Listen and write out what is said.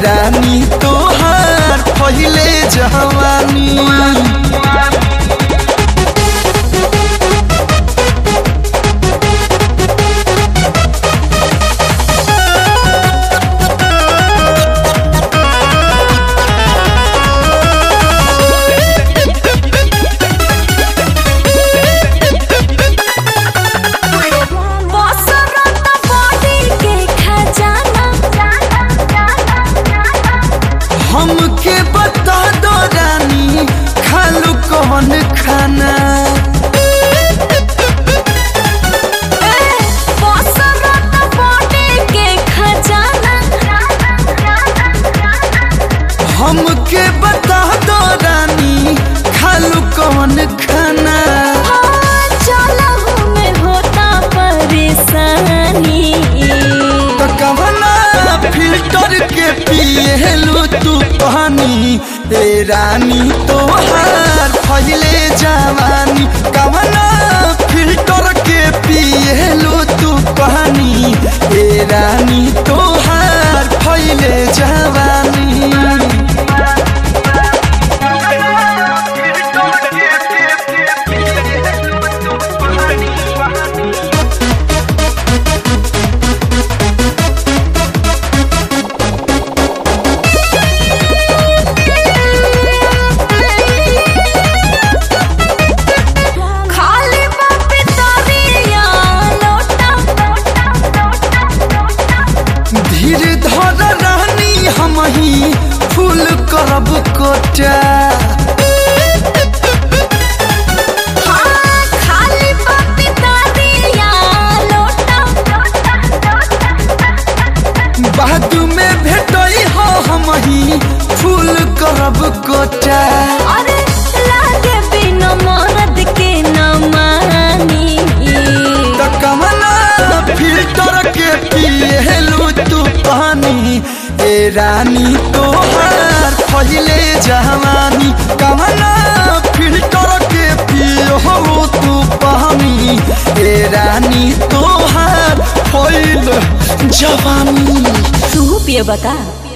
रानी तोहार पहिले जवानी बसरत बॉडी के खजाना हमके बता दो रानी खालू कौन खाना बसरत बॉडी के खजाना हमके बता दो रानी खालू कौन खाना हाँ, चलहु में होता परेशानी तो कवना फिल्टर के पिएलू तू पानी ए रानी तोहार फैले जवानी कवना फिल्टर के पिएलू तू पानी ए रानी तोहार फैले जवानी खाली बापी तरिया लोटा धीर धर रानी हम ही फूल करब कोटा हाँ, खाली बापी तरिया लोटा बाद में भेटई हो हम ही फूल करब कोटा अरे लागे बिना मरद के न मानी तो कमना फिल्टर के पिएलू तू पानी ए रानी तोहार पहिले जवानी कमना फिल्टर के पियो तू पानी ए रानी तोहार पहिले जवानी तू पिए बता